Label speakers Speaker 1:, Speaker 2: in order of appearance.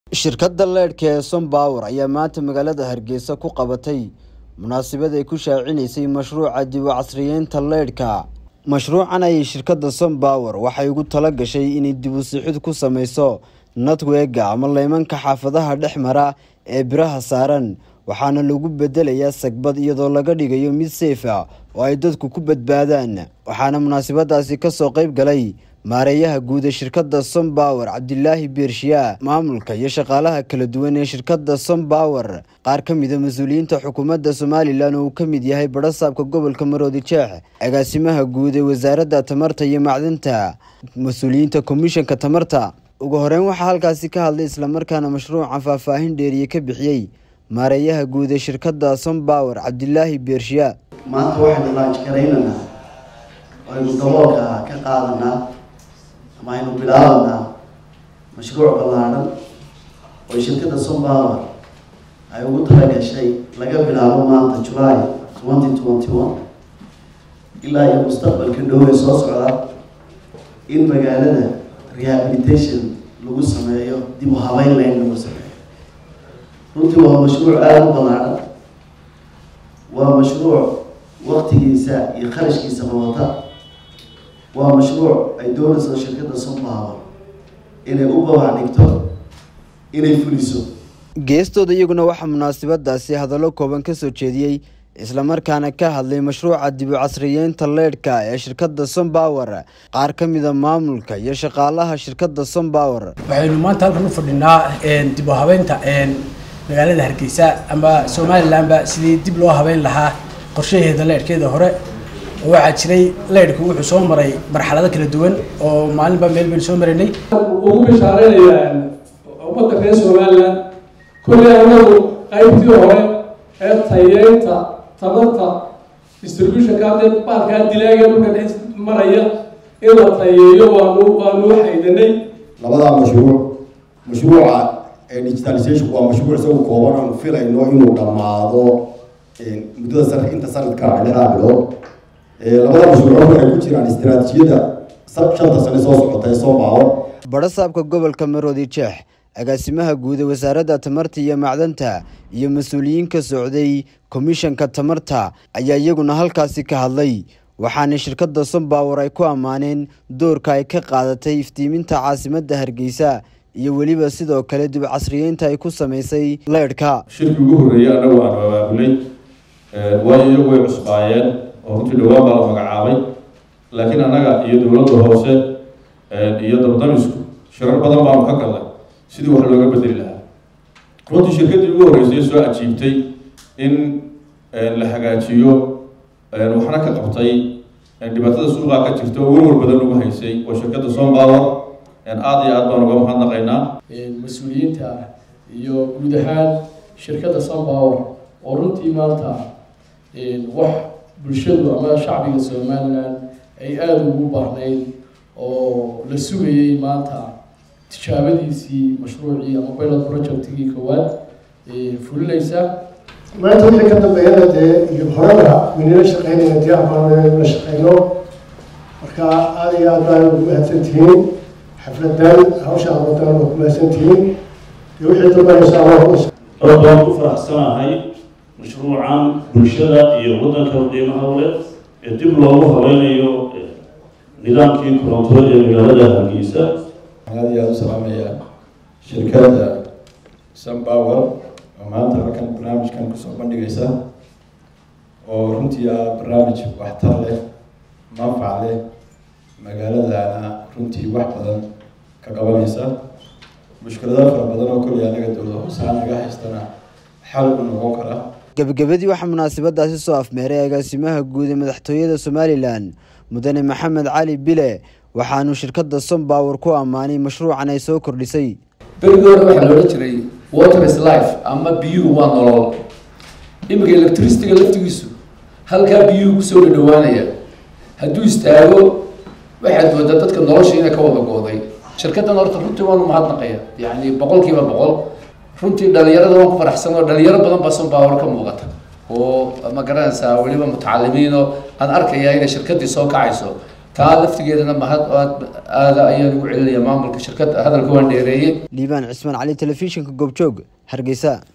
Speaker 1: shirkadda leedhka ee sompower ayaa maanta magaalada hargeysa ku qabatay munaasabad ay ku shaacinaysay mashruuca dib u casriyeynta leedhka mashruucan ayay shirkadda sompower waxay ugu tala gashay inay dib u sixid ku sameyso natwega ama leymanka xaafadaha dhex mara ee biraha saaran waxaana lagu bedelayaa sagbad iyadoo laga dhigayo mid seyf ah oo ay dadku ku badbaadaan waxaana munaasabadaasi kasoo qeyb galay maareeyaha guud ee shirkadda sompower cabdilaahi beershiyaa maamulka iyo shaqaalaha kala duwan ee shirkadda sompower qaar ka mida mas-uuliyiinta xukuumadda somalilan oo uu ka mid yahay badhasaabka gobolka maroodi jeex agaasimaha guud ee wasaaradda tamarta iyo macdinta mas-uuliyiinta komishanka tamarta ugu horeyn waxaa halkaasi ka hadlay islamarkaana mashruucan faahfaahin dheeriye ka bixiyey maareeyaha guud ee shirkadda sompower cabdilaahi beershiyaa
Speaker 2: maanta waxaynu laanjgaraynaynaa aynu daboolka ka qaadanaa ama aynu bilaabanaa mashruuc ballaadhan oo shirkadda sompower ay ugu talagashay laga bilaabo maanta july twenty twenty one ilaa iyo mustaqbalka dhow ee soo socda in magaalada rehabilitation lagu sameeyo dib u habeyn layn lagu sameeyo runtii waa mashruuc aada u ballaadhan waa mashruuc waktigiisa iyo kharashkiisa qabata waa mashruuc ay doonayso shirkadda sompower inay u babac dhigto inay fuliso
Speaker 1: geestooda iyaguna waxaa munaasabadaasi hadallo kooban ka soo jeediyey islamarkaana ka hadlay mashruuca dib u casriyeynta leedhka ee shirkadda sompower qaar ka mida maamulka iyo shaqaalaha shirkadda sompower
Speaker 3: waxaynu maanta halkan u fadhinaa dib u habeynta magaalada hargeysa ama somalilanba sidii dib loo habeyn lahaa qorshaheeda leedhkeeda hore oo waxaa jiray leydhku wuxuu soo maray marxalado kala duwan oo maalinba meel baynu soo maraynay
Speaker 4: ugu bishaareynaya ummadda reer somalilan kolley anagu qaybtii hore ee tayeynta tamarta distributionka hadee baalkaa dilaaga dhulka dhex maraya in la tayeeyo waanu waanu haydanay
Speaker 5: labadaa mashruuc mashruuca digitalization waa mashruuc isagu kooban aanu filayno inuu dhammaado muddada san inta sanadka lixdaa bilood labada mashruuc waxay ku jiraan istiraatiijiyadda shanta sane soo socota ee sompower
Speaker 1: badhasaabka gobolka maroodi jeex agaasimaha guud ee wasaaradda tamarta iyo macdanta iyo mas-uuliyiin ka socday komishanka tamarta ayaa iyaguna halkaasi ka hadlay waxaana shirkadda sompower ay ku ammaaneen doorka ay ka qaadatay iftiiminta caasimadda hargeysa iyo weliba sidoo kale dib casriyeynta ay ku sameysay leedhka
Speaker 6: shirkii ugu horreeyey annagu aanu abaabulay waayo iyagu way cusbaayeen oo runtii dhowaan baa la magacaabay laakiin annaga iyo dowladda hoose iyo dabdamisku shirar badan baanu ka galnay sidii wax looga bedeli lahaa runtii shirkaddii ugu horreysay soo ajiibtay in la hagaajiyo waxna ka qabtay dhibaatada suuqaa ka jirta oo warwar badan ugu haysay waa shirkadda sompower aada iyo aad baan uga mahadnaqaynaa
Speaker 7: mas-uuliyiinta iyo guud ahaan shirkadda sompower oo runtii maanta wax bulshadu ama shacbiga somalilan ay aada ugu baahnayd oo la sugayay maanta tijaabadiisii mashruucii ama pilot projectigii koowaad fulinaysa
Speaker 8: maanta wixii ka dambeeyana dee iyo horeba waynala shaqeynayna dee abaanla shaqeyno marka aada iyo aad baan ugu mahadsantihiin xafladan hawsha abadan waa ku mahadsantihiin iyo wixii dambanaysa
Speaker 9: aad baan ku faraxsanahay mashruucan bulshada iyo waddanka qiimaha ule ee dib loogu habeynayo nidaamkii korontada ee magaalada hargeysa
Speaker 10: aada iyo aada u salaamayaa shirkadda sompower oo maanta halkan barnaamijkan kusoo bandhigaysa oo runtii ah barnaamij waxtar leh manfac leh magaaladana runtii wax badan ka qabanaysa mushkilado fara badan oo koliya anaga dowlada hoosaan naga haystana xal u noqon kara
Speaker 1: gebagabadii waxaa munaasabadaasi soo afmeeray agaasimaha guud ee madaxtooyada somalilan mudane maxamed cali bile waxaanu shirkadda sompower ku ammaanay mashruucan ay soo kordhisay
Speaker 11: berigoora waxaa la odhan jiray water is life ama biyuhu waa nolol iminka electricityga laftigiisu halkaa biyuhu kusoo dhadhawaanaya hadduu istaago waxaad moodaa dadka nolosha inay ka wada gooday shirkaddan horta runtii waanu mahadnaqaya yacni boqol kiiba boqol runtii dhalinyarada waan ku faraxsan oo dhalinyaro badan baa sompower ka muuqata oo ma garanaysaa weliba mutacalimiinoo aan arkaya inay shirkaddii soo kacayso taa laftigeedana mahad aad aada ayaan ugu celinaya maamulka shirkadda hadalka waan dheereeyey
Speaker 1: liibaan cismaan cali telefishinka goobjoog hargeysa